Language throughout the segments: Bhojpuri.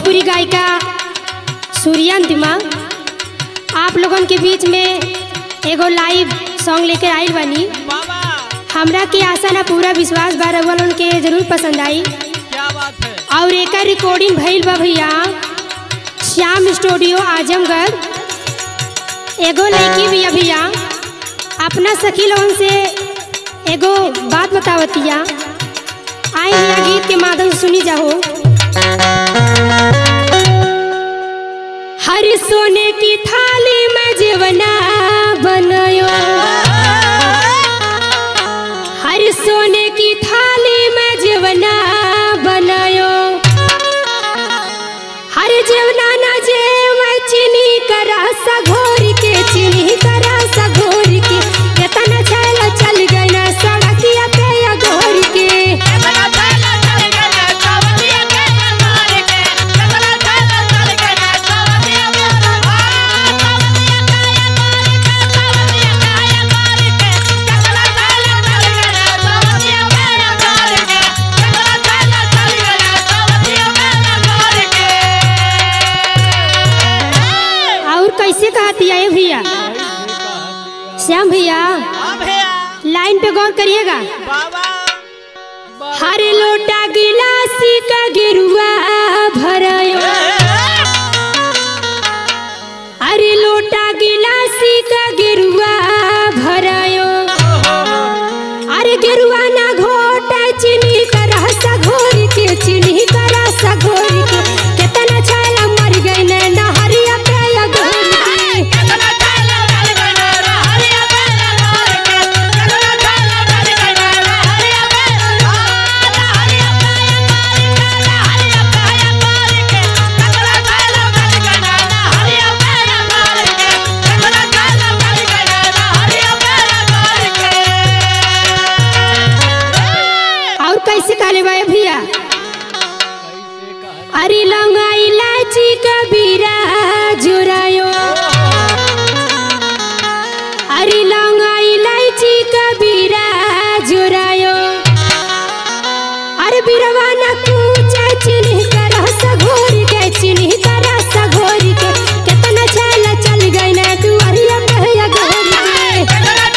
भोजपुरी गायिका सूर्यांतिमा आप लोगन के बीच में एगो लाइव सॉन्ग लेकर आइल बानी बाबा हमरा के आशा ना पूरा विश्वास बा रउअन के जरूर पसंद आई क्या बात है और एकर रिकॉर्डिंग भइल बा भैया श्याम स्टूडियो आजमगढ़ एगो लड़की भैया भैया अपना सखी लोगन से एगो बात बतावतिया आई भैया गीत के माध्यम से सुनी जाओ हर सोने की थाली में जीवना बनायो हर सोने की थाली में जीवना बनायो हर जीवना ना जे मैं चीनी करा सा घोर के चीनी करा सा घोर के केतना छैला चल गई ना सड़किया पे या घोर के और कैसे कहती है ये भैया श्याम भैया हाँ भैया लाइन पे गौर करिएगा बाबा हर लोटा गिलासी का गिरुआ भरायो अरे लोटा गिलासी का गिरुआ भरायो अरे गिरुआ ना घोटा चीनी का रसा घोर के चीनी का रसा घोर के कितना छाला मर गई ने नहरिया पे या घोर के और कैसे कहले बा भैया अरे लौंगा इलायची कबीरा जुरायो अरे लौंगा इलायची कबीरा जुरायो अरे बिरवा न कूचा चिन्ह कर सघोर के चिन्ह कर सघोर के कितना छैला चल गई ना दुआरिया पे या घोर के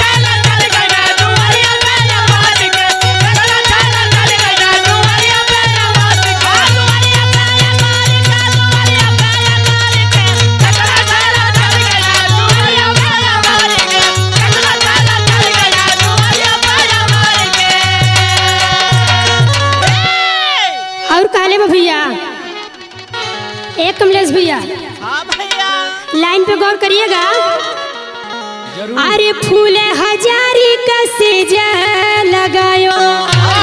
और कहले बा भैया एक कमलेश भैया हाँ भैया लाइन पे गौर करिएगा अरे फूल हजारी का सेजा लगायो